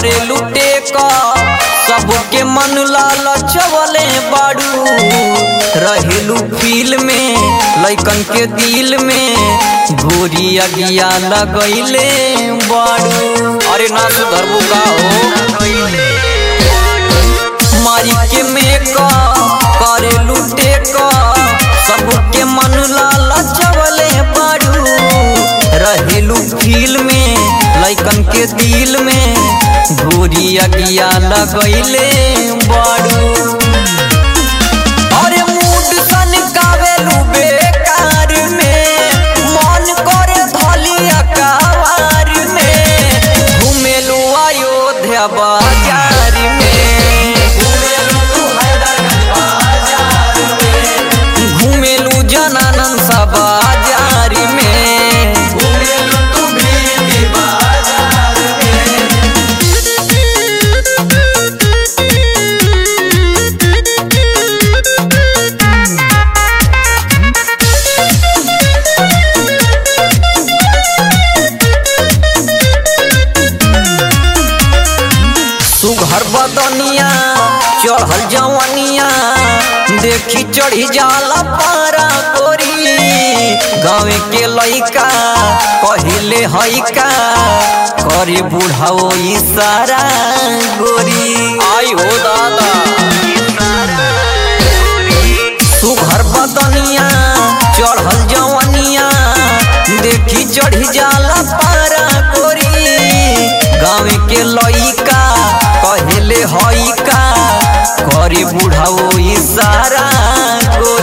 करे लुटे क सबके मन लालचवले बाड़ू रहेलू फील में लइकन के दिल में गोरी अगिया लगैले बाड़ू अरे ना सुधरबू का हो मारी के मेका करे लुटे क सबके मन लालचवले बाड़ू रहेलू फील में लइकन के दिल में गोरी अगिया लगैले बाड़ू अरे मूड सन कावेलू बेकार में मन करे धलिया कावार में घुमेलू अयोध्या बाजार में घुमेलू जनानंद सा बाजार में सुघर बदनिया चढ़ल जवनिया देखी चढ़ी जाला पारा गोरी गाँव के लइका कहिले हइका करे बुढ़ाओ इशारा गोरी आई हो दादा सुघर बदनिया चढ़ल जवनिया देखी चढ़ी जाला पारा गोरी गाँव के लइका कहले हइका करे बुढ़ाओ इशारा गोरी